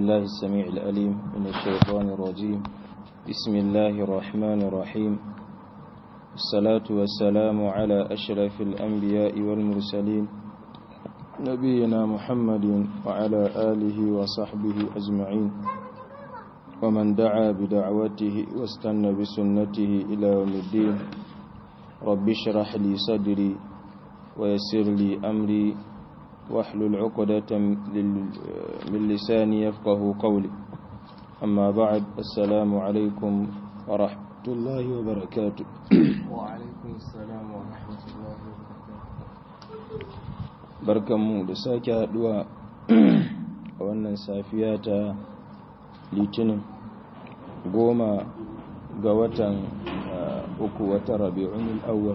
بالله السميع الأليم من الشيطان الرجيم بسم الله الرحمن الرحيم الصلاة والسلام على أشرف الأنبياء والمرسلين نبينا محمد وعلى آله وصحبه أجمعين ومن دعا بدعوته واستنى بسنته إلى يوم الدين رب اشرح لي صدري ويسر لي أمري واحلل عقدة من لساني يفقه قولي أما بعد السلام عليكم ورحمة الله وبركاته وعليكم السلام ورحمة الله وبركاته barkanmu da sake haduwa a wannan safiya ta litinin goma ga watan uku wata rabi'un al'awwal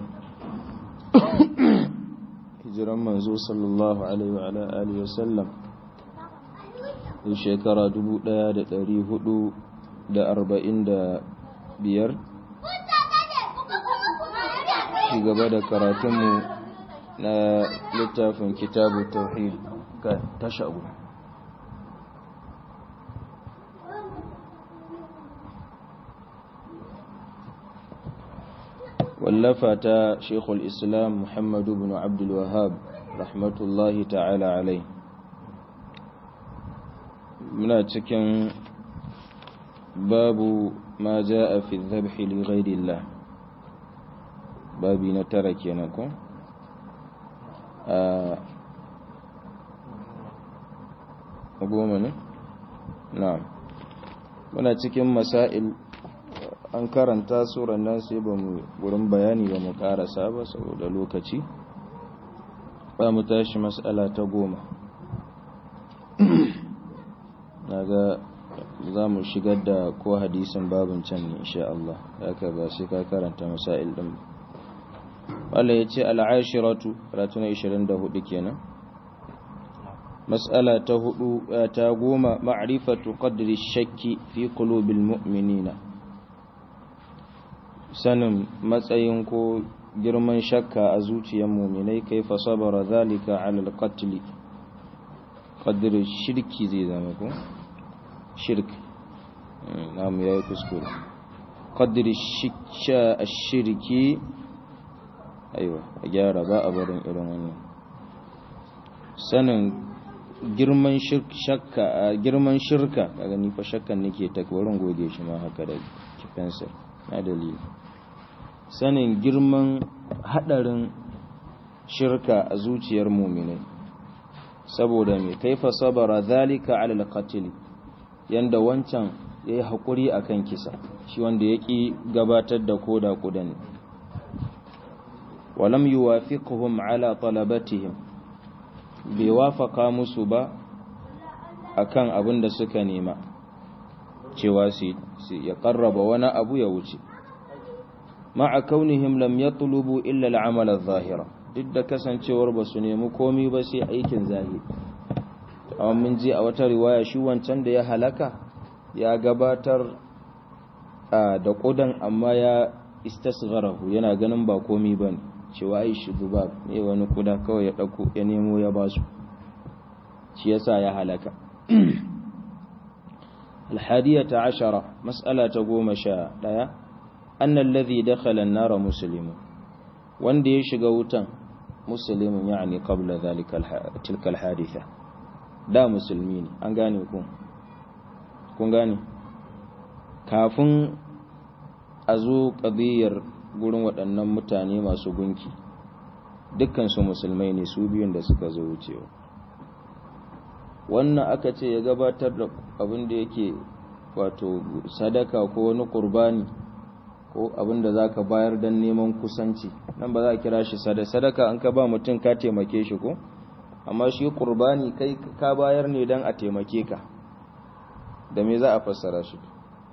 hijiran manzo sallallahu alaihi wa alihi wa sallam da shekara 1445 ci gaba da karatunmu na littafin kitabu tauhid ga tashabu wallafa ta shekul islam muhammadu bin abdulwahab rahmatullahi ta'ala alai muna cikin babu ma ja a fi zabhi li ghairillah babi na tara kenan ko a goma ne? na muna cikin masail an karanta suran nan sai ba mu wurin bayani ba mu karasa ba saboda lokaci ba mu tashi mas'ala ta goma na ga za mu shigar da ko hadisin babin can ne insha Allah haka ba sai ka karanta masail din Allah ya ce al'ashiratu karatu na 24 kenan mas'ala ta hudu ta goma ma'rifatu qadri shakki fi qulubil mu'minina sanin matsayin ko girman shakka a zuciyar muminai kai fa sabara zalika ala alqatl qadr shirki zai zama ko shirk namu yayi kuskure qadr shikka ash-shirki aiwa a gyara ba a barin irin wannan sanin girman shakka girman shirka kaga ni fa shakkan nake ta wurin goge shi ma haka da kifensir na dalili sanin girman hadarin shirka a zuciyar muminai saboda mai kaifa sabara zalika ala alqatl yanda wancan yayi hakuri akan kisa shi wanda yaki gabatar da koda kudan walam yuwafiquhum ala talabatihim bai wafaka musu ba akan abin da suka nema cewa su ya karraba wani abu ya wuce ma'a kaunihim lam yatlubu illa al'amal adh-dhahira duk da kasancewar ba su nemi komai ba sai aikin zahiri amma mun ji a wata riwaya shi wancan da ya halaka ya gabatar da kudan amma ya istasgharahu yana ganin ba komai bane cewa ai shi ba ne wani kuda kawai ya dauko ya nemo ya basu shi yasa ya halaka الحادية عشرة مسألة قوم شاء أن الذي دخل النار مسلم وان دي شغوتا مسلم يعني قبل ذلك تلك الحادثة دا مسلمين an gane ku kun gane kafin a zo ƙadiyar gurin waɗannan mutane masu gunki dukkansu musulmai ne su biyun da suka zo wucewa wannan aka ce ya gabatar da abin da yake wato sadaka ko wani kurbani ko abin da za ka bayar don neman kusanci nan ba za a kira shi sadaka an ka ba mutum ka taimake shi ko amma shi kurbani kai ka bayar ne don a taimake ka da me za a fassara shi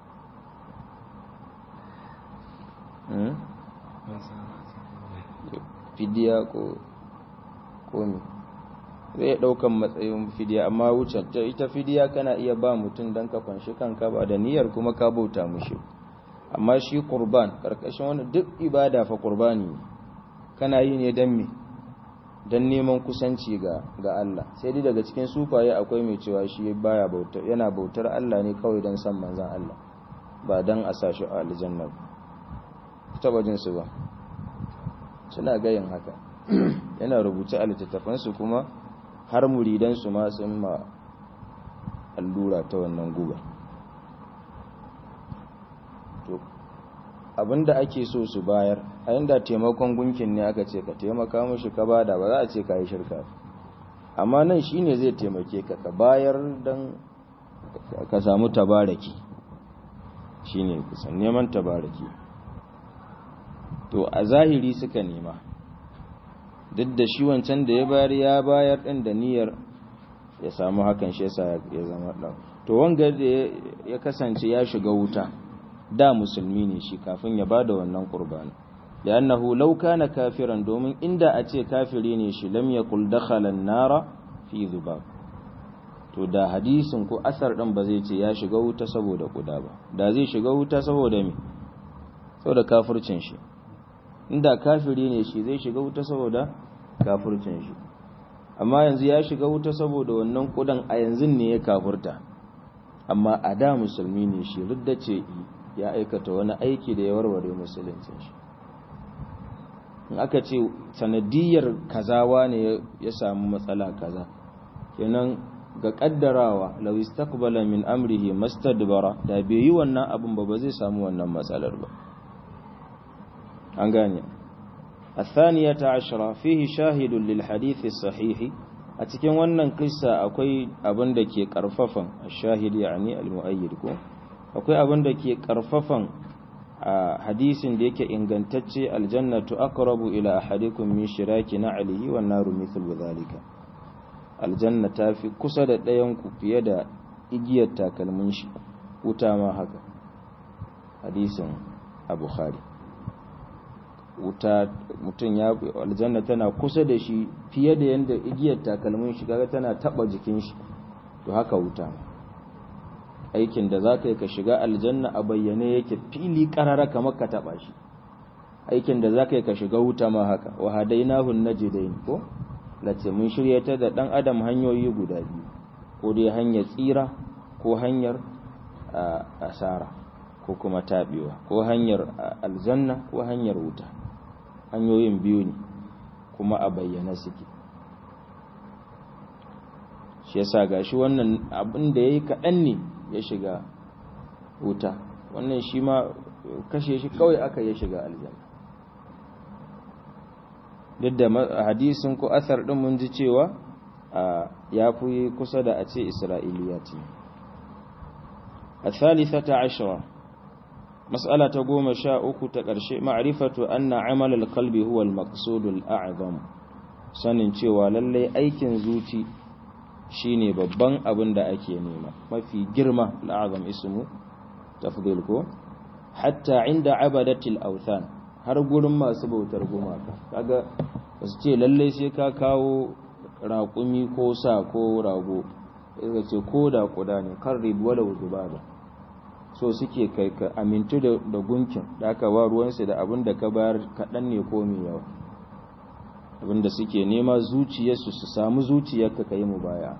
fidiya ko komi zai daukan matsayin fidiya amma wucin ita fidiya kana iya ba mutum don ka fanshi kanka ba da niyyar kuma ka bauta mushi amma shi kurban karkashin wani duk ibada fa kurbani kana yi ne don me don neman kusanci ga ga Allah sai dai daga cikin sufaye akwai mai cewa shi baya bautar yana bautar Allah ne kawai don san manzan Allah ba don a sashi a aljanna taba jin su ba suna gayin haka yana rubuce a littattafansu kuma har muridansu ma sun ma allura ta wannan guba to abinda ake so su bayar a inda taimakon gunkin ne aka ce ka taimaka mushi ka bada ba za a ce ka yi shirka amma nan shine zai taimake ka ka bayar don ka samu tabaraki shine kusan neman tabaraki to a zahiri suka nema duk da shi wancan da ya bayar ya bayar ɗin da niyyar ya samu hakan shi yasa ya zama ɗan to wanga da ya kasance ya shiga wuta da musulmi ne shi kafin ya bada wannan qurbani da annahu law kana kafiran domin inda a ce kafiri ne shi lam yakul dakhala an-nara fi dhubab to da hadisin ko asar din ba zai ce ya shiga wuta saboda kuda ba da zai shiga wuta saboda me saboda kafircin shi inda kafiri ne shi zai shiga wuta saboda kafircin shi amma yanzu ya shiga wuta saboda wannan kudan a yanzu ne ya kafurta amma a da musulmi ne shi ridda ce ya aikata wani aiki da ya warware musuluncin shi in aka ce sanadiyar kazawa ne ya samu matsala kaza kenan ga kaddarawa law istaqbala min amrihi mastadbara da bai yi wannan abin ba ba zai samu wannan matsalar ba an gane الثانية عشرة فيه شاهد للحديث الصحيح أتكين wannan kissa akwai abin da ke karfafan shahid yani al-mu'ayyid ko akwai abin da ke karfafan hadisin da yake ingantacce aljannatu aqrabu ila ahadikum min shiraki na'lihi wan naru mithlu dhalika aljanna tafi kusa da ɗayan ku fiye da igiyar takalmin shi wuta ma haka hadisin abu-bukhari wuta mutum ya aljanna tana kusa da shi fiye da yadda igiyar takalmin shi kaga tana taba jikin shi to haka wuta aikin da za ka yi ka shiga aljanna a bayyane yake fili karara kamar ka taba shi aikin da za ka yi ka shiga wuta ma haka wa hadainahu najdain ko lace mun shirya ta da dan adam hanyoyi guda biyu ko dai hanyar tsira ko hanyar asara ko kuma tabewa ko hanyar aljanna ko hanyar wuta hanyoyin biyu ne kuma a bayyana suke shi yasa gashi wannan abin da yayi kaɗan ne ya shiga wuta wannan shi ma kashe shi kawai aka ya shiga aljanna duk da hadisin ko asar din mun ji cewa ya fi kusa da a ce isra'iliya ce الثالثة عشرة مسألة قوم شاء تقرشي معرفة أن عمل القلب هو المقصود الأعظم sanin cewa lallai aikin zuci shine babban abin da ake nema mafi girma al'azam ismu tafdil ko hatta inda abadatil authan har gurin masu bautar gumaka kaga su ce lallai sai ka kawo raƙumi ko sa ko rago sai ce ko da kuda ne kan ribuwa da zubaba so suke kai ka amintu da gunkin da aka ba ruwansu da abin da ka bayar kaɗan ne ko mai yawa abin da suke nema zuciyarsu su samu zuciyarka ka yi mu baya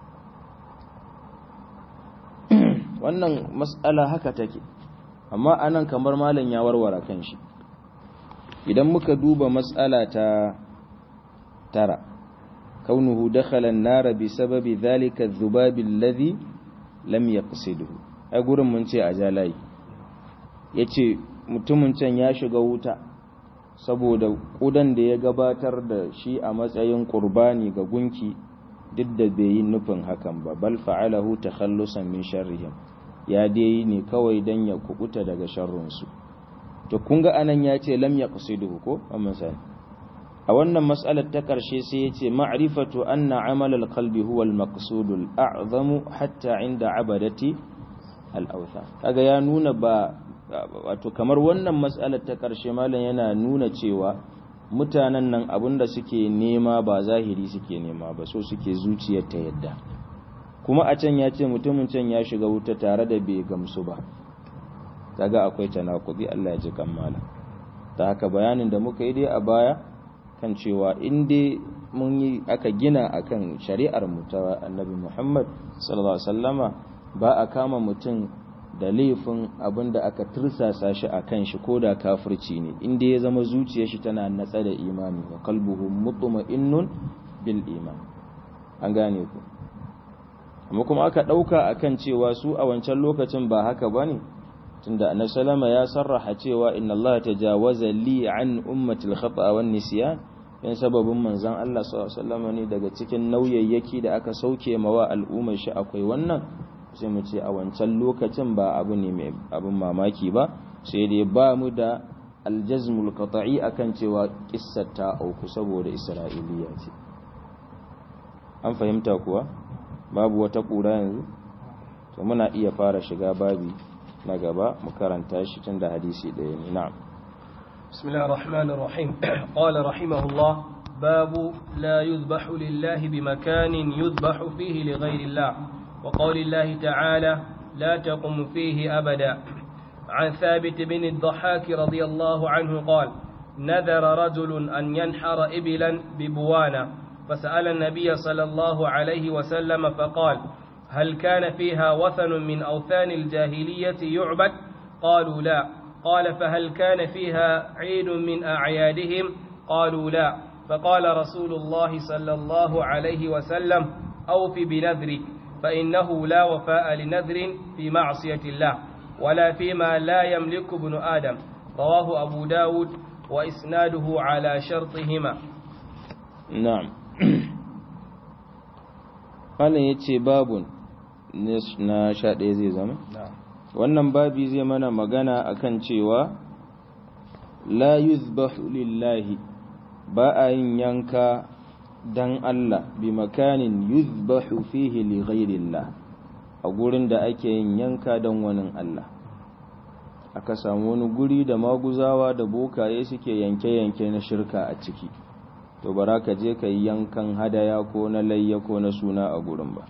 wannan matsala haka take amma anan kamar malam ya warware kan shi idan muka duba matsala ta tara kaunuhu dakhala an-nar bi sababi dhalika adh-dhubab alladhi lam yaqsidhu ai gurin mun ce a jalai yace mutumin can ya shiga wuta saboda kudan da ya gabatar da shi a matsayin qurbani ga gunki duk da bai yi nufin hakan ba bal fa'alahu takhallusan min sharrihim ya dai ne kawai dan ya kubuta daga sharrun su to kun ga anan ya ce lam yaqsiduhu ko amma sani a wannan mas'alar ta karshe sai ya ce ma'rifatu anna amal al-qalbi huwa al-maqsud al-a'zamu hatta inda abadati al-awthan kaga ya nuna ba wato kamar wannan mas'alar ta karshe malam yana nuna cewa mutanen nan abinda suke nema ba zahiri suke nema ba so suke zuciyar ta yadda kuma a can ya ce mutumin can ya shiga wuta tare da bai gamsu ba kaga akwai tanakudi Allah ya ji kammala ta haka bayanin da muka yi dai a baya kan cewa in dai mun yi aka gina akan shari'ar mu ta annabi Muhammad sallallahu alaihi wasallama ba a kama mutum da laifin abinda aka tursasa shi akan shi koda kafirci ne inda ya zama zuciyar shi tana natsa da imani wa qalbuhu mutma'innun bil iman an gane ku amma kuma aka dauka akan cewa su a wancan lokacin ba haka bane tunda annabi sallama ya sarraha cewa inna Allah tajawaza li an ummati al-khata wan nisyan in sababin manzon Allah sallallahu alaihi wasallam ne daga cikin nauyayyaki da aka sauke mawa al'ummar shi akwai wannan sai mu ce a wancan lokacin ba abu ne mai abin mamaki ba sai dai ba mu da aljazmul qata'i akan cewa kissar ta auku saboda isra'iliya ce an fahimta kuwa babu wata kura yanzu to muna iya fara shiga babi na gaba mu karanta shi tun da hadisi ɗaya ne na'am بسم الله الرحمن الرحيم قال رحمه الله باب لا يذبح لله بمكان يذبح فيه لغير الله وقول الله تعالى لا تقم فيه أبدا عن ثابت بن الضحاك رضي الله عنه قال نذر رجل أن ينحر إبلا ببوانا فسأل النبي صلى الله عليه وسلم فقال هل كان فيها وثن من أوثان الجاهلية يعبد قالوا لا قال فهل كان فيها عيد من أعيادهم قالوا لا فقال رسول الله صلى الله عليه وسلم أوف بنذرك فإنه لا وفاء لنذر في معصية الله ولا فيما لا يملك ابن آدم رواه أبو داود وإسناده على شرطهما na'am wannan yace babun na sha ɗaya zai zama wannan babi zai mana magana akan cewa la yuzbahu lillahi ba a yin yanka dan Allah bi makanin yuzbahu fihi li ghairillah a gurin da ake yin yanka dan wani Allah aka samu wani guri da maguzawa da bokaye suke yanke-yanke na shirka a ciki to bara ka je ka yi yankan hadaya ko na layya ko na suna a gurin ba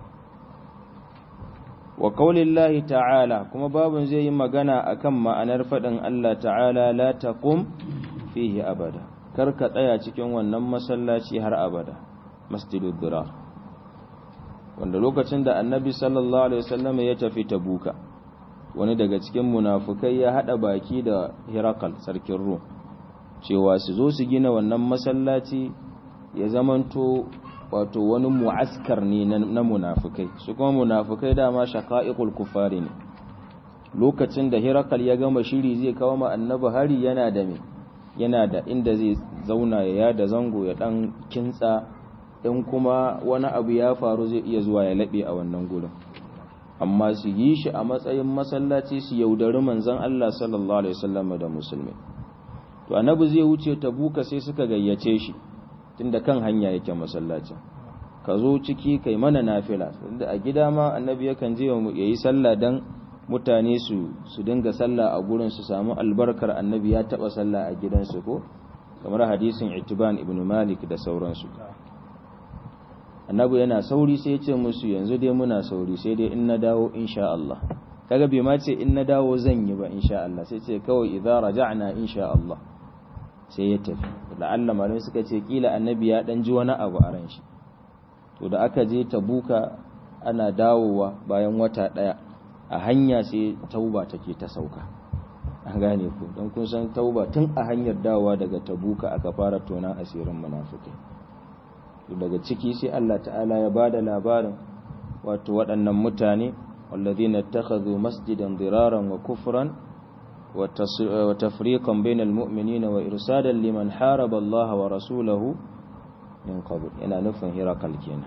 wa qaulillahi ta'ala kuma babun zai yi magana akan ma'anar faɗin Allah ta'ala la taqum fihi abada kar ka tsaya cikin wannan masallaci har abada masjidud dirar wanda lokacin da annabi sallallahu alaihi wasallam ya tafi tabuka wani daga cikin munafukai ya hada baki da hirakal sarkin rum cewa su zo su gina wannan masallaci ya zamanto wato wani mu'askar ne na munafukai su kuma munafukai dama shaqa'iqul kufari ne lokacin da hirakal ya gama shiri zai kawo ma annabi hari yana da me yana da inda zai zauna ya yada zango ya dan kintsa in kuma wani abu ya faru zai iya zuwa ya laɓe a wannan gurin amma su yi shi a matsayin masallaci su yaudari manzon Allah sallallahu alaihi wasallam da musulmi to annabi zai wuce tabuka sai suka gayyace shi tunda kan hanya yake masallacin ka zo ciki kai mana nafila tunda a gida ma annabi yakan je yayi sallah dan mutane su su dinga sallah a gurin su samu albarkar annabi ya taba sallah a gidansu ko kamar hadisin itiban ibn malik da sauransu annabi yana sauri sai ya ce musu yanzu dai muna sauri sai dai in na dawo insha Allah kaga bai ma ce in na dawo zan yi ba insha Allah sai ce kawai idza raja'na insha Allah sai ya tafi la'alla malamai suka ce kila annabi ya dan ji wani abu a ran shi to da aka je tabuka ana dawowa bayan wata daya a hanya sai tauba take ta sauka an gane ku don kun san tauba tun a hanyar dawowa daga tabuka aka fara tona asirin munafikai to daga ciki sai Allah ta'ala ya bada labarin wato waɗannan mutane والذين اتخذوا مسجدا ضرارا وكفرا وتفريقا بين المؤمنين وإرسادا لمن حارب الله ورسوله من قبل إلى نفن هرقل كينا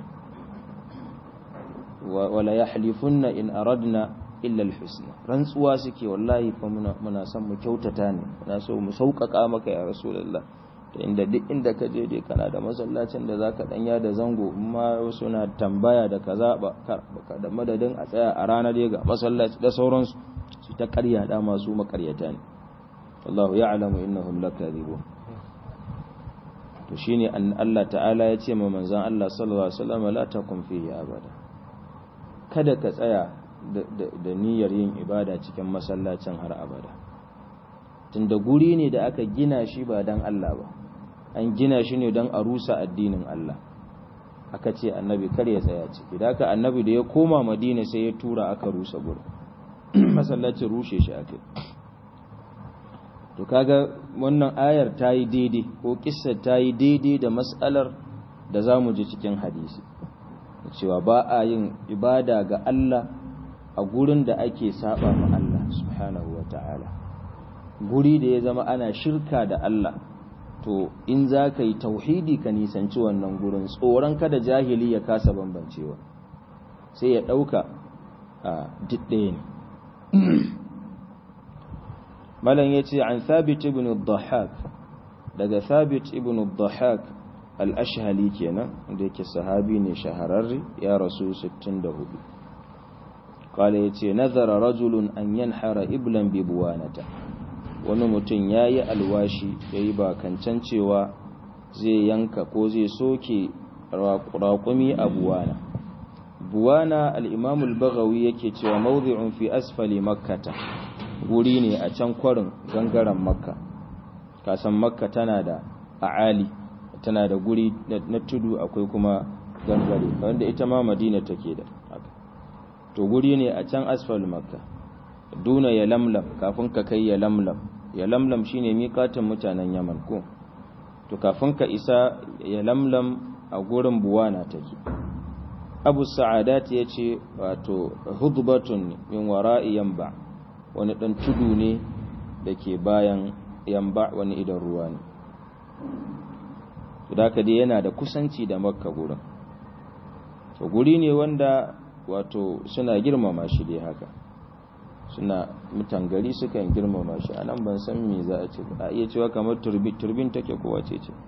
ولا يحلفن إن أردنا إلا الحسنى رنسوا سكي والله فمنا سمو كوتتاني منا سو مسوقك آمك يا رسول الله inda duk inda ka je dai kana da masallacin da zaka danya da zango amma wasu na tambaya da kaza ba da madadin a tsaya a ranar dai ga masallaci da sauransu su ta ƙarya da masu makaryata ne wallahu ya'lamu innahum lakadibun to shine an Allah ta'ala ya ce ma manzon Allah sallallahu alaihi wasallam la takum fihi abada kada ka tsaya da niyyar yin ibada cikin masallacin har abada tunda guri ne da aka gina shi ba dan Allah ba an gina shi ne don a rusa addinin Allah aka ce annabi kar ya tsaya ciki da aka annabi da ya koma madina sai ya tura aka rusa gurin masallacin rushe shi aka to kaga wannan ayar ta yi daidai ko kissar ta yi daidai da matsalar da za mu ji cikin hadisi cewa ba a yin ibada ga Allah a gurin da ake saba ma Allah subhanahu wa ta'ala guri da ya zama ana shirka da Allah to in za ka yi tauhidi ka nisanci wannan gurin tsoron kada jahili ya kasa bambancewa sai ya ɗauka a ɗaya ne malam ya ce an thabit ibn dhahak daga thabit ibn dhahak al-ashhali kenan da yake sahabi ne shahararri ya rasu 64 kala ya ce nazara rajulun an yanhara iblan bibuwanata wani mutum ya yi alwashi ya yi bakancan cewa zai yanka ko zai soke raƙumi a buwana buwana al'imamul bagawi yake cewa mawuzi'un fi asfali makkata guri ne a can kwarin gangaren makka kasan makka tana da a'ali tana da guri na tudu akwai kuma gangare wanda ita ma madina take da to guri ne a can asfal makka duna ya lamlam kafin ka kai ya lamlam ya lamlam shine miƙatin mutanen yaman ko to kafin ka isa ya lamlam a gurin buwana take abu sa'adat ya ce wato hudbatun min wara'i yamba wani ɗan tudu ne da ke bayan yamba wani idan ruwa ne da dai yana da kusanci da makka gurin to guri ne wanda wato suna girmama shi dai haka suna mutan gari sukan girmama shi a nan ban san me za a ce a iya cewa kamar turbin take ko wace ce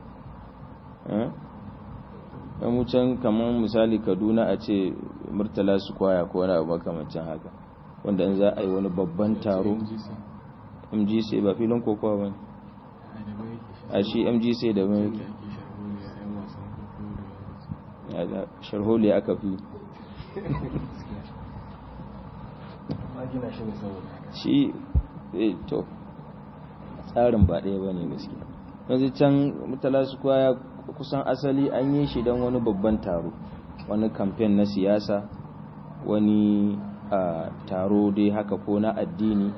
ɗan wucin kamar misali kaduna a ce murtala su kwaya ko wani abu makamancin haka wanda in za a yi wani babban taro mgc ba filin kokowa ba a shi mgc da mai sharholi aka fi shi to tsarin ba ɗaya ba ne gaskiya yanzu can mutala su kwaya kusan asali an yi shi don wani babban taro wani kamfen na siyasa wani taro dai haka ko na addini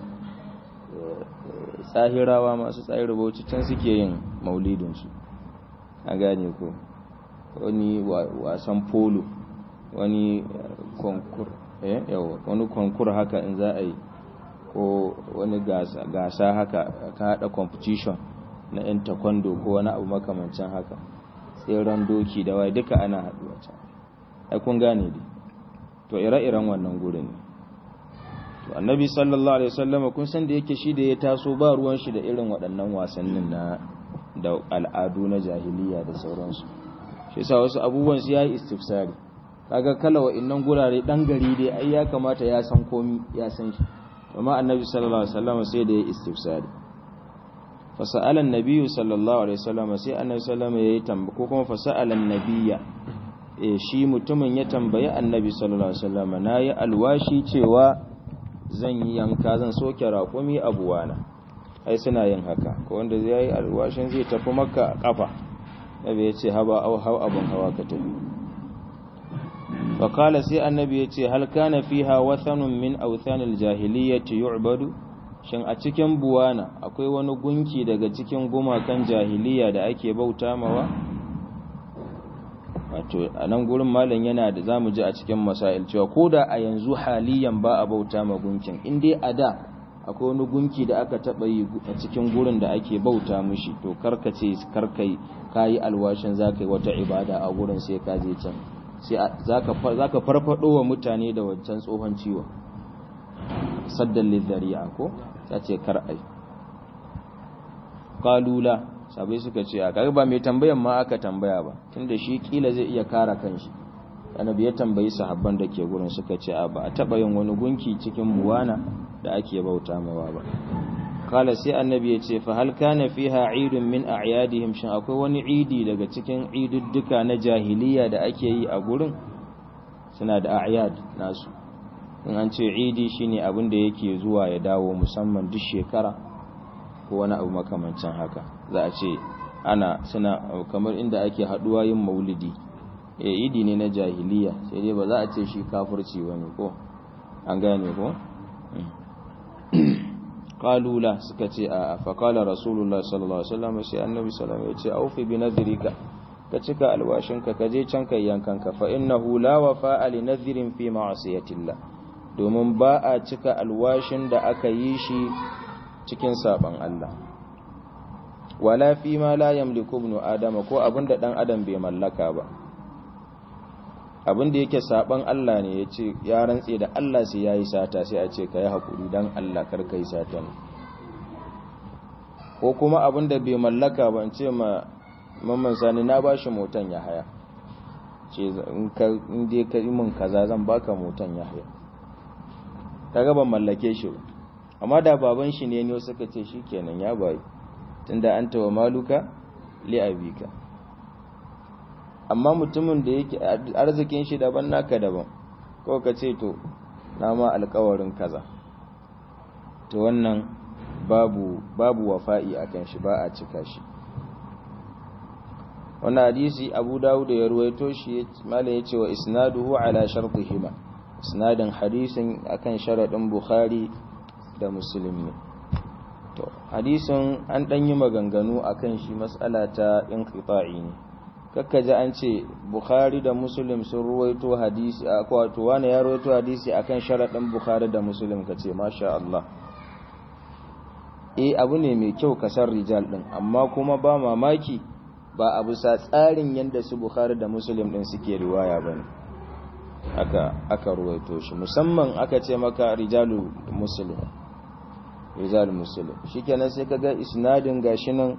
tsahirawa masu tsahira bauchi can suke yin maulidinsu a gane ko wani wasan polo wani konkur eh yawa wani konkur haka in za a yi ko wani gasa haka ka hada competition na yan taekwondo ko wani abu makamancin haka tseren doki da wai duka ana haduwa can ai kun gane dai to ire-iren wannan gurin ne to annabi sallallahu alaihi wasallam kun san da yake shi da ya taso ba ruwan shi da irin waɗannan wasannin na da al'adu na jahiliya da sauransu shi yasa wasu abubuwan su yayi istifsari kaga kala wa'annan gurare dan gari dai ai ya kamata ya san komi ya san shi amma annabi sallallahu alaihi wasallam sai da ya istifsari fa sa'ala an-nabiy sallallahu alaihi wasallam sai annabi sallallahu alaihi wasallam yayi ko kuma fa sa'ala an-nabiyya eh shi mutumin ya tambayi annabi sallallahu alaihi wasallam nayi alwashi cewa zan yi yanka zan soke raƙumi abuwana ai suna yin haka ko wanda zai yi alwashin zai tafi makka a kafa nabi ya ce haba au hau abun hawa ka tafi faƙala sai annabi ya ce hal kana fiha wathanun min authanil jahiliyyati yu'badu shin a cikin buwana akwai wani gunki daga cikin gumakan jahiliya da ake bauta mawa wato a nan gurin malam yana da zamu ji a cikin masail cewa ko da a yanzu haliyan ba a bauta ma gunkin in dai a da akwai wani gunki da aka taɓa yi a cikin gurin da ake bauta mushi to karkace karkai kayi alwashin zaka yi wata ibada a gurin sai ka je can sai zaka zaka farfado wa mutane da wancan tsohon ciwon saddan lidhari'a ko sace kar ai qalula sabai suka ce a kaga ba mai tambayan ma aka tambaya ba tunda shi kila zai iya kara kanshi annabi ya tambayi sahabban da ke gurin suka ce a ba a taba yin wani gunki cikin buwana da ake bauta mawa ba kala sai annabi ya ce fa hal kana fiha idun min a'yadihim shin akwai wani idi daga cikin idudduka na jahiliya da ake yi a gurin suna da a'yad nasu in an ce idi shine abin da yake zuwa ya dawo musamman duk shekara ko wani abu makamancin haka za a ce ana suna kamar inda ake haduwa yin maulidi eh idi ne na jahiliya sai dai ba za a ce shi kafirci bane ko an gane ko qalula suka ce a fa qala rasulullahi sallallahu alaihi wasallam sai annabi sallallahu alaihi wasallam ya ce aufi bi nadrika ka cika alwashinka ka je can kai yankanka fa innahu la wafa'a li nadhirin fi ma'asiyatillah domin ba a cika alwashin da aka yi shi cikin saban Allah wala fi ma la yamliku ibnu adama ko abinda dan adam bai mallaka ba abinda yake saban Allah ne yace ya rantse da Allah sai yayi sata sai a ce kai hakuri dan Allah kar kai sata ne ko kuma abinda bai mallaka ba in ce ma mamman sani na bashi motan ya haya ce in ka in dai ka yi min kaza zan baka motan ya haya kaga ban mallake shi ba amma da baban shi ne ne suka ce shikenan ya bayi tunda anta wa maluka li abika amma mutumin da yake arzikin shi daban naka daban ko ka ce to na ma alƙawarin kaza to wannan babu babu wafa'i akan shi ba a cika shi wannan hadisi Abu Dawud ya ruwaito shi malai yace wa isnaduhu ala shartihima isnadin hadisin akan sharadin Bukhari da Muslim ne to hadisin an dan yi maganganu akan shi mas'ala ta inqita'i ne kakkaji an ce Bukhari da Muslim sun ruwaito hadisi wato wani ya ruwaito hadisi akan sharadin Bukhari da Muslim kace masha Allah eh abu ne mai kyau kasar rijal din amma kuma ba mamaki ba a bisa tsarin yadda su Bukhari da Muslim din suke riwaya bane aka aka ruwaito shi musamman aka ce maka rijalu muslim rijalu muslim shikenan sai kaga isnadin gashi nan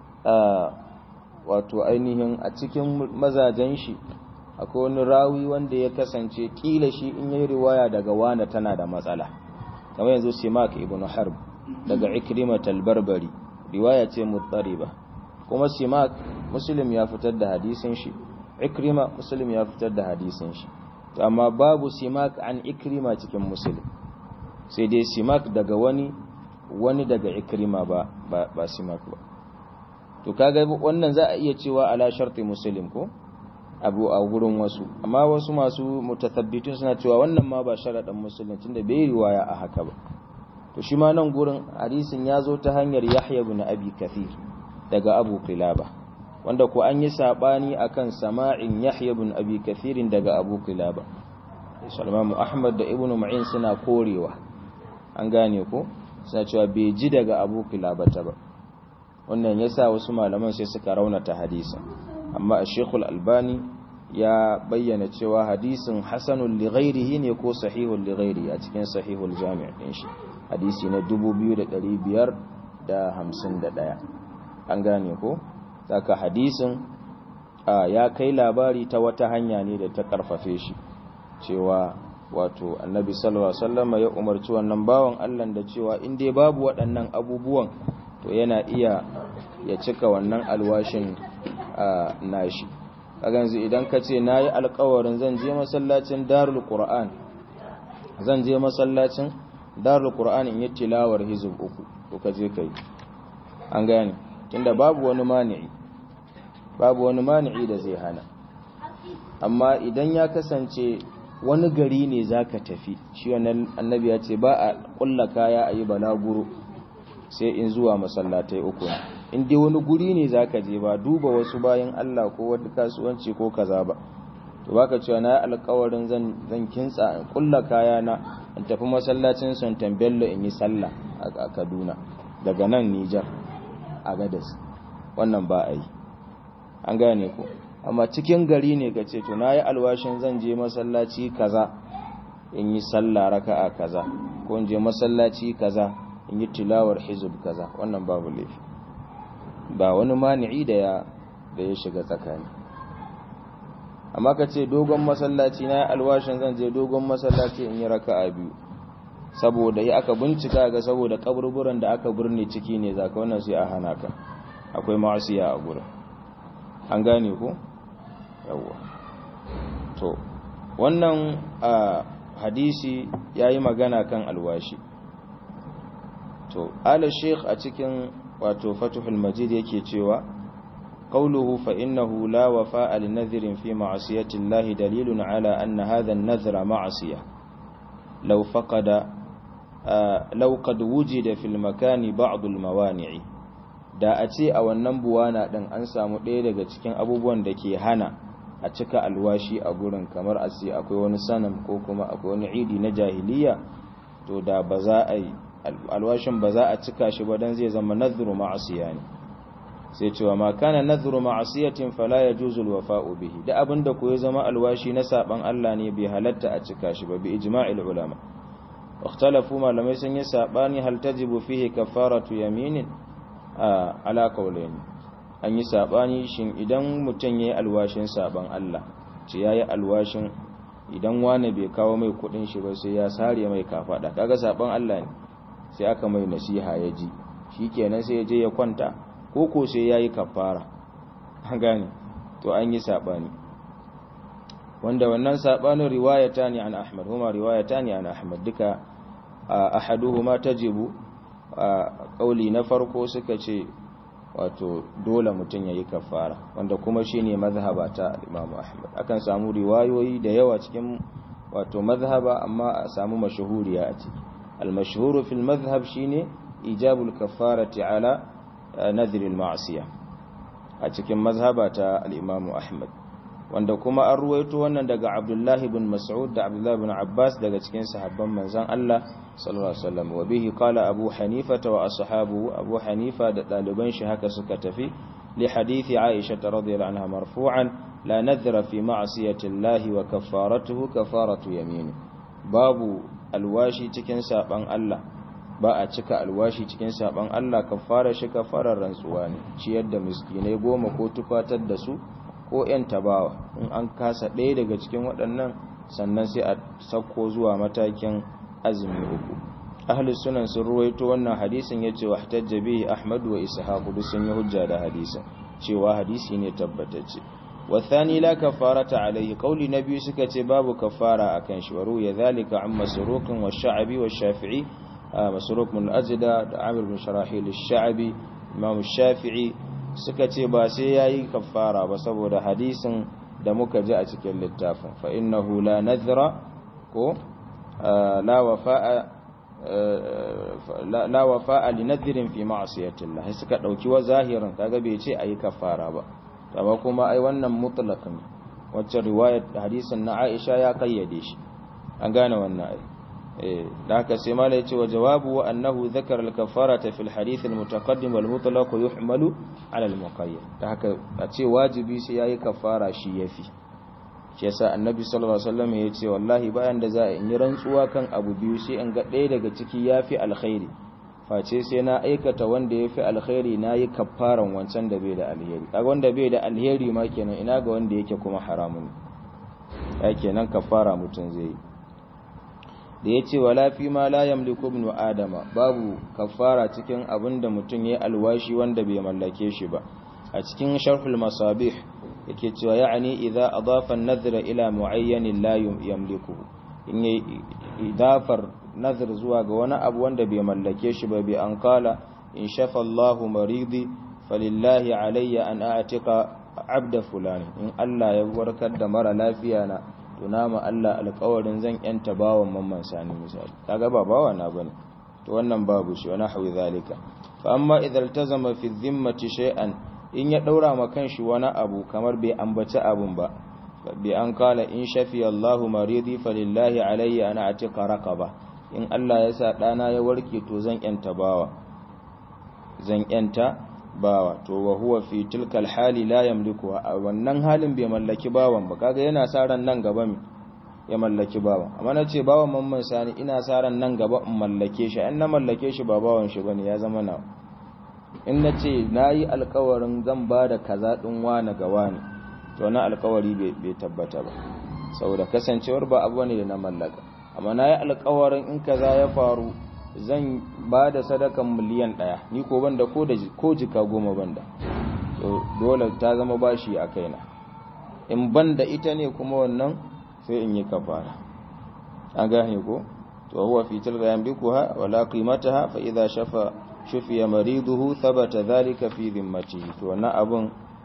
wato ainihin a cikin mazajen shi akwai wani rawi wanda ya kasance kila shi in yi riwaya daga wanda tana da matsala kamar yanzu simak ibn harb daga ikrimat al-barbari riwaya ce muttariba kuma simak muslim ya fitar da hadisin shi ikrima muslim ya fitar da hadisin shi amma babu simak an ikrima cikin muslim sai dai simak daga wani wani daga ikrima ba ba, ba simak ba to kaga wannan za a iya cewa ala sharti muslim ko abu a gurin wasu amma wasu masu mutathabbitun suna cewa wannan ma ba sharadan muslim tunda bai riwaya a haka ba to shi ma nan gurin hadisin ya zo ta hanyar Yahya ibn Abi Kathir daga Abu Qilaba wanda ko an yi sabani akan sama'in Yahya ibn Abi Kathir daga Abu Qilaba Salman Ahmad da Ibn Ma'in suna korewa an gane ko suna cewa bai ji daga Abu Qilaba ta ba wannan yasa wasu malaman sai suka raunata hadisin amma Sheikh Al-Albani ya bayyana cewa hadisin hasanul li ghairihi ne ko sahihul li ghairi a cikin sahihul jami' din shi hadisi na 2551 an gane ko saka hadisin ya kai labari ta wata hanya ne da ta karfafe shi cewa wato annabi sallallahu alaihi wasallam ya umarci wannan bawan Allah da cewa in dai babu waɗannan abubuwan to yana iya ya cika wannan alwashin nashi kaganzu idan ka ce nayi alƙawarin zan je masallacin darul qur'an zan je masallacin darul qur'an in yi tilawar hizb uku ko ka je kai an gane tunda babu wani mani'i babu wani mani'i da zai hana amma idan ya kasance wani gari ne zaka tafi shi wannan annabi ya ce ba a kulla kaya ayi balaguro sai in zuwa masallatai uku in dai wani guri ne zaka je ba duba wasu bayan Allah ko wani kasuwanci ko kaza ba to baka cewa na alƙawarin zan zan kintsa in kulla kaya na in tafi masallacin Sultan Bello in yi sallah a Kaduna daga nan Niger a Gadas wannan ba a yi an gane ku amma cikin gari ne ka ce to nayi alwashin zan je masallaci kaza in yi sallah raka'a kaza ko in je masallaci kaza in yi tilawar hizb kaza wannan babu laifi ba wani mani'i da ya da ya shiga tsakani amma ka ce dogon masallaci na alwashin zan je dogon masallaci in yi raka'a biyu saboda ya aka bincika ga saboda kaburburan da aka birne ciki ne zaka wannan sai a hana ka akwai ma'asiya a gurin an gane ko yawa to wannan hadisi yayi magana kan alwashi to ala sheikh a cikin wato fatuhul majid yake cewa قوله فإنه لا وفاء لنذر في معصية الله دليل على أن هذا النذر معصية لو فقد لو قد وجد في المكان بعض الموانع da a ce a wannan buwana ɗin an samu ɗaya daga cikin abubuwan da ke hana a cika alwashi a gurin kamar a ce akwai wani sanam ko kuma akwai wani idi na jahiliya to da ba za a yi alwashin ba za a cika shi ba don zai zama nazuru ma'asiya ne sai cewa ma kana nazuru ma'asiyatin fala yajuzu alwafa'u bihi da abinda ko ya zama alwashi na saban Allah ne bai halatta a cika shi ba bi ijma'il ulama ikhtalafu malamai sun yi sabani hal tajibu fihi kafaratu yaminin ala qawlayn an yi sabani shin idan mutun yayi alwashin saban Allah ce yayi alwashin idan wani bai kawo mai kudin shi ba sai ya sare mai kafada kaga saban Allah ne sai aka mai nasiha ya ji shikenan sai ya je ya kwanta koko sai ya yi kafara gane to an yi saɓani wanda wannan saɓanin riwayata ne an ahmad huma riwayata ne an ahmad duka ahaduhuma tajibu a ƙauli na farko suka ce wato dole mutum ya yi kafara wanda kuma shi ne mazhaba ta imamu ahmad akan samu riwayoyi da yawa cikin wato mazhaba amma a samu mashahuriya a ciki al-mashhuru fil mazhab shine ijabul kafarati ala nadhiril ma'asiya a cikin mazhaba ta al-Imam Ahmad wanda kuma an ruwaito wannan daga Abdullah ibn Mas'ud da Abdullah ibn Abbas daga cikin sahabban manzon Allah sallallahu alaihi wasallam wa bihi qala Abu Hanifa wa ashabu Abu Hanifa da daliban shi haka suka tafi li hadithi Aisha radhiyallahu anha marfu'an la nadhra fi ma'siyati Allah wa kaffaratuhu kafaratu yamin babu alwashi cikin saban Allah ba a cika alwashi cikin saban Allah kafara shi kafarar rantsuwa ne ciyar da miskinai goma ko tufatar da su ko yan tabawa in an kasa ɗaya daga cikin waɗannan sannan sai a sauko zuwa matakin azumi uku ahli sunan sun ruwaito wannan hadisin ya ce wahtajja bihi ahmad wa ishaq duk sun yi hujja da hadisin cewa hadisi ne tabbatacce والثاني لا كفارة عليه قول نبي سكتي باب كفارة أكن شوروي ذلك عن مسروق والشعبي والشافعي مسروق من الأجدى عامر بن شراحيل الشعبي إمام الشافعي سكتي باسي ياي كفارة بسبب حديث دمك جاء cikin littafin فإنه لا نذر ko لا وفاء لا وفاء لنذر في معصية الله suka dauki wa zahirin kaga bai ce ayi kafara ba amma kuma ai wannan mutlaq ne wacce riwayar hadisin na Aisha ya kayyade shi an gane wannan ai da haka sai mala yace wa jawabu wa annahu dhakara al-kaffarata fi al-hadith al-mutaqaddim wal mutlaq yuhmalu ala al-muqayyad da haka a ce wajibi sai yayi kafara shi yafi shi yasa annabi sallallahu alaihi wasallam yace wallahi bayan da za a yi rantsuwa kan abu biyu sai in ga ɗaya daga ciki yafi alkhairi face sai na aikata wanda yafi alkhairi nayi kafaran wancan da bai da alheri kaga wanda bai da alheri ma kenan ina ga wanda yake kuma haramun ya kenan kafara mutun zai yi da ya ce wala fi ma la yamliku ibn adama babu kafara cikin abin da mutum ya alwashi wanda bai mallake shi ba a cikin sharhul masabih yake cewa ya'ani idza adafa an-nadhra ila mu'ayyanin la yamliku in yi idafar nadhr zuwa ga wani abu wanda bai mallake shi ba bi an kala in shafa Allahu maridi falillahi alayya an a'tika abda fulani in Allah ya warkar da mara lafiya na to nama Allah alƙawarin zan yanta bawan mamman sani misali kaga ba bawa na bane to wannan babu shi wani hawi zalika fa amma idan tazama fi dhimmati shay'an in ya daura ma kanshi wani abu kamar bai ambaci abun ba bi an kala in shafi Allahu maridi falillahi alayya ana atika raqaba in Allah ya sa dana ya warke to zan yanta bawa zan yanta bawa to wa huwa fi tilkal hali la yamliku a wannan halin bai mallaki bawan ba kaga yana sa ran nan gaba mi ya mallaki bawan amma na ce bawan mamman sani ina sa ran nan gaba in mallake shi in na mallake shi ba bawan shi bane ya zama na in na ce nayi alkawarin zan ba da kaza din wani ga wani to na alkawari bai tabbata ba saboda kasancewar ba abu ne da na mallaka amma nayi alkawarin in kaza ya faru zan ba da sadakan miliyan ɗaya ni ko banda ko da ko jika goma banda to dole ta zama bashi a kaina in banda ita ne kuma wannan sai in yi kafara an gane ko to huwa fi tilka yamlikuha wala qimataha fa idha shafa shufiya mariduhu thabata dhalika fi dhimmatihi to wannan abun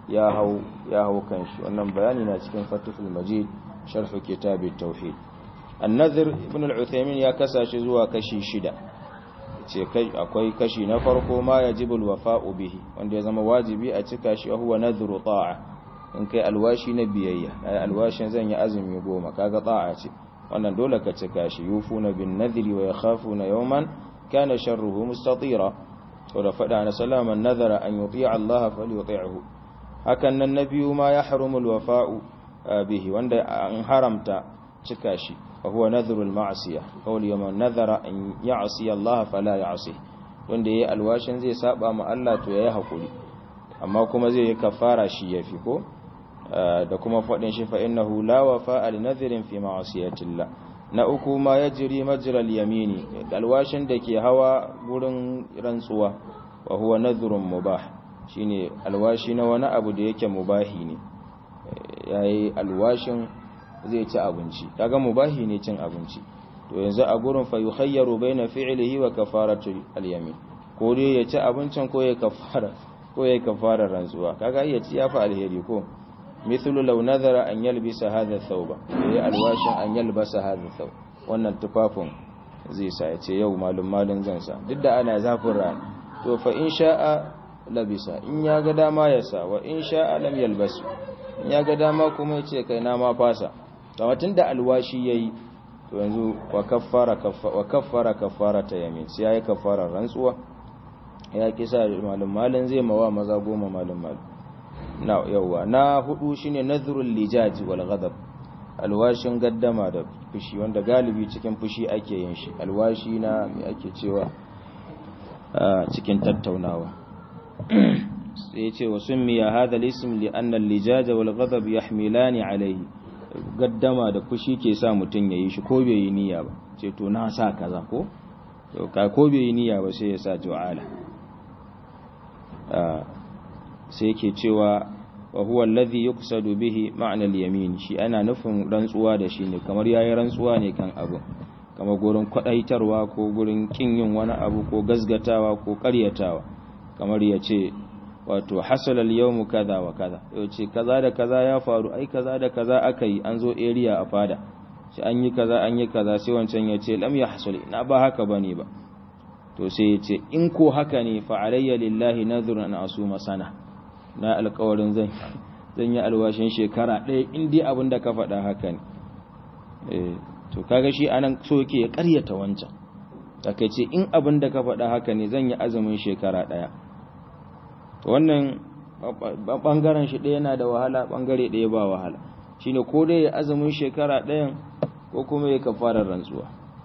ya hau ya hau kanshi wannan bayani na cikin Fathul Majid sharh kitab at-tauhid an-nadhr ibn al-Uthaymin ya kasashe zuwa kashi shida ce akwai kashi na farko ma yajibu al-wafa'u bihi wanda ya zama wajibi a cika shi huwa nadhru ta'a in kai alwashi na biyayya ai alwashin zan yi azumi goma kaga ta'a ce wannan dole ka cika shi yufuna bin nadhri wa yakhafuna yawman kana sharruhu mustatira to da fada na salaman nadhara an yuti'a Allah falyuti'hu hakan nan na biyu ma ya harumul wafa'u bihi wanda an haramta cika shi fa huwa nadhrul ma'siyah qawl yawman nadhara an ya'si Allah fala ya'si wanda yayi alwashin zai saba ma Allah to yayi hakuri amma kuma zai yi kafara shi yafi ko da kuma faɗin shi fa innahu la wafa'a li nadhrin fi ma'siyatillah na uku ma yajri majral yamini alwashin da ke hawa gurin rantsuwa wa huwa nadhrun mubah shine alwashi na wani abu da yake mubahi ne yayi alwashin zai ci abinci kaga mubahi ne cin abinci to yanzu a gurin fa yukhayyaru baina fi'lihi wa kafaratu al-yamin ko dai ya ci abincin ko ya kafara ko ya kafara rantsuwa kaga iya ci yafi alheri ko mithlu law nadhara an yalbisa hadha thawba yayi alwashin an yalbasa hadha thawb wannan tufafin zai sa ya ce yau malum malin zan sa duk da ana zafin rana to fa in sha'a labisa in ya ga dama ya sa wa in sha'a lam yalbasu in ya ga dama kuma ya ce kai na ma fasa to tunda alwashi yayi to yanzu wa kaffara wa kaffara kaffara ta yamin sai yayi kaffara rantsuwa ya kisa malum malin zai mawa maza goma malum malum na yawa na hudu shine nadhrul lijaj wal ghadab alwashin gaddama da fushi wanda galibi cikin fushi ake yin shi alwashi na me ake cewa cikin tattaunawa sai yace wa summiya hadha al-ism li anna al-lijaj wal ghadab yahmilani alayhi gaddama da fushi ke sa mutun yayi shi ko bai yi niyya ba ce to na sa kaza ko to ka ko bai yi niyya ba sai ya sa ju'ala sai yake cewa wa huwa alladhi yuqsadu bihi ma'na al-yamin shi ana nufin rantsuwa da shi ne kamar yayi rantsuwa ne kan abu kamar gurin kwadaitarwa ko gurin kin yin wani abu ko gazgatawa ko ƙaryatawa kamar yace wato hasala al-yawm kaza wa kaza yace kaza da kaza ya faru ai kaza da kaza akai an zo area a fada shi an yi kaza an yi kaza sai wancan yace lam yahsul na ba haka bane ba to sai yace in ko haka ne fa alayya lillahi nadhrun an asuma sana na alkawarin zan zan yi alwashin shekara ɗaya in dai abin da ka faɗa haka ne to kaga shi anan so yake ya ƙaryata wancan takaice in abin da ka faɗa haka ne zan yi azumin shekara ɗaya wannan ɓangaren shi ɗaya yana da wahala ɓangare ɗaya ba wahala shine ko dai ya azumin shekara ɗayan ko kuma ya kafarar rantsuwa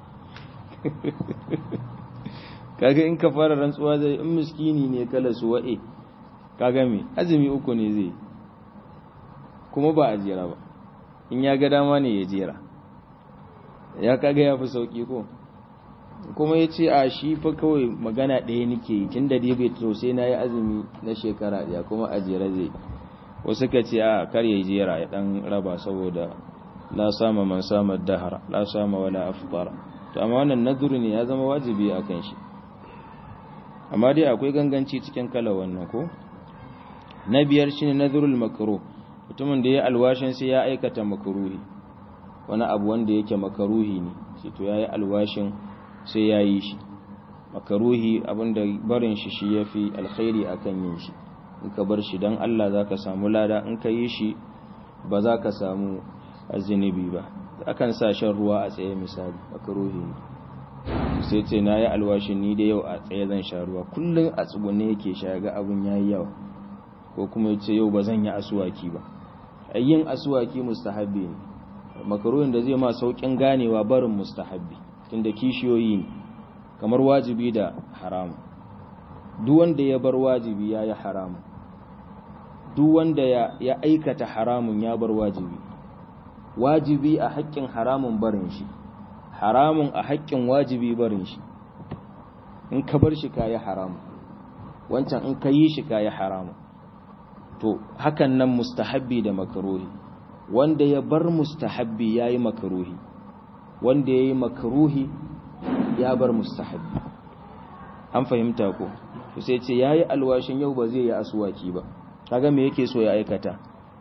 kaga in kafarar rantsuwa zai in miskini ne kala su wa'e kaga me azumi uku ne zai kuma ba a jera ba in ya ga dama ne ya jera ya kaga ya fi sauki ko kuma ya ce a shi fa kawai magana ɗaya nake yi tun da dai bai to sai na yi azumi na shekara ɗaya kuma a jera zai wasu ka ce a kar ya jera ya ɗan raba saboda la sama man sama dahara la sama wala afkara to amma wannan naduru ne ya zama wajibi a kan shi amma dai akwai ganganci cikin kala wannan ko na biyar shine nadhrul makruh mutumin da ya alwashin sai ya aikata makruhi wani abu wanda yake makruhi ne sai to yayi alwashin sai yayi shi makruhi abinda barin shi shi yafi alkhairi akan yin shi in ka bar shi dan Allah zaka samu lada in ka yi shi ba za ka samu azinibi ba akan sa shan ruwa a tsaye misali makruhi ne sai ce na yi alwashin ni da yau a tsaye zan sha ruwa kullum a tsugune yake sha ga abun yayi yawa ko kuma ya ce yau ba zan yi asuwaki ba yin asuwaki mustahabbi ne makaruhin da zai ma saukin ganewa barin mustahabbi tunda kishiyoyi ne kamar wajibi da haramu duk wanda ya bar wajibi ya yi haramu duk wanda ya aikata haramun ya bar wajibi wajibi a haƙƙin haramun barin shi haramun a haƙƙin wajibi barin shi in ka bar shi ka yi haramu wancan in ka yi shi ka yi haramu to hakan nan mustahabbi da makaruhi wanda ya bar mustahabbi ya yi makaruhi wanda ya yi makaruhi ya bar mustahabbi an fahimta ko to sai ce ya yi alwashin yau ba zai yi asuwaki ba kaga me yake so ya aikata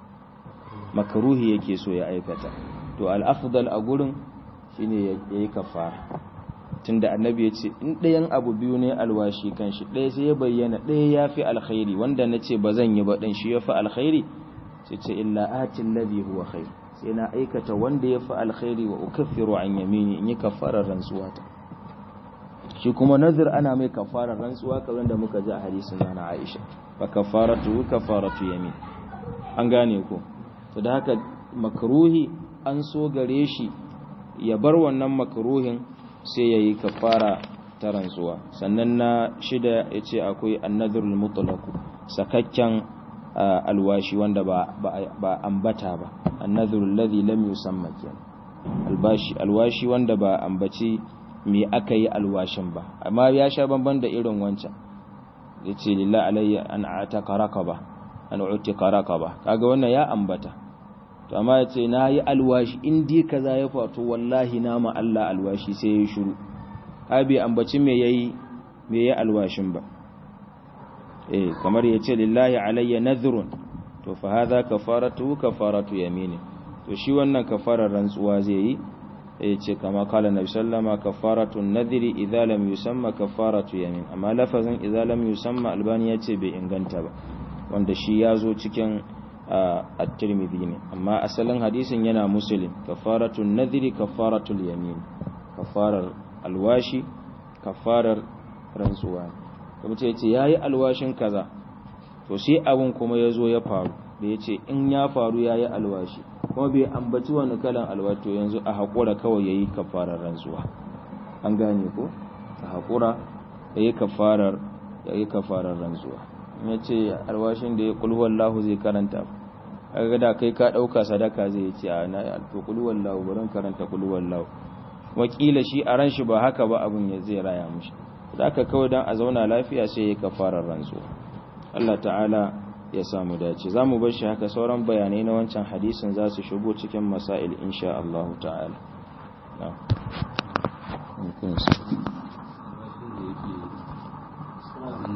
makruhi yake so ya aikata to al-afdal a gurin shine yayi kafara tunda annabi ya ce in ɗayan abu biyu ne alwashi kan shi ɗaya sai ya bayyana ɗaya ya fi alkhairi wanda na ce ba zan yi ba ɗin shi ya fi alkhairi sai ce illa atin ladhi huwa khair sai na aikata wanda ya fi alkhairi wa ukaffiru an yamini in yi kafarar rantsuwa ta shi kuma nazir ana mai kafarar rantsuwa kamar da muka ji a hadisin na Aisha fa kafaratu kafaratu yamin an gane ko to da haka makruhi an so gare shi ya bar wannan makruhin sai ya yi kafara ta rantsuwa sannan na shida ya ce akwai annadhurul mutlaqu sakakken alwashi wanda ba ba ambata ba annadhurul ladhi lam yusamma kenan albashi alwashi wanda ba ambaci me aka yi alwashin ba amma ya sha bamban da irin wancan yace lillahi alayya an ataka raqaba an utika raqaba kaga wannan ya ambata to amma ya ce na yi alwashi in di kaza ya fato wallahi na ma Allah alwashi sai ya yi shuru abi ambaci me yayi me yayi alwashin ba eh kamar ya ce lillahi alayya nadhrun to fa hadha kafaratu kafaratu yamini to shi wannan kafarar rantsuwa zai yi ya ce kama kala nabi sallama kafaratu nadhri idza lam yusamma kafaratu yamin amma lafazin idza lam yusamma albani ya ce bai inganta ba wanda shi ya zo cikin at-tirmidhi ne amma asalin hadisin yana muslim kafaratun nadhri kafaratul yamin kafarar alwashi kafarar rantsuwa kuma ce yace yayi alwashin kaza to sai abun kuma yazo ya faru da yace in ya faru yayi alwashi kuma bai ambaci wani kalan alwato yanzu a hakura kawai yayi kafarar rantsuwa an gane ko a hakura yayi kafarar yayi kafarar rantsuwa ya ce alwashin da ya kulhuwallahu zai karanta kaga da kai ka dauka sadaka zai ce a na to kulhuwallahu barin karanta kulhuwallahu wakila shi a ran shi ba haka ba abun ya zai raya mushi zaka kawai dan a zauna lafiya sai ya kafarar rantsuwa Allah ta'ala ya samu dace zamu bar shi haka sauran bayanai na wancan hadisin za su shigo cikin masail insha Allah ta'ala na'am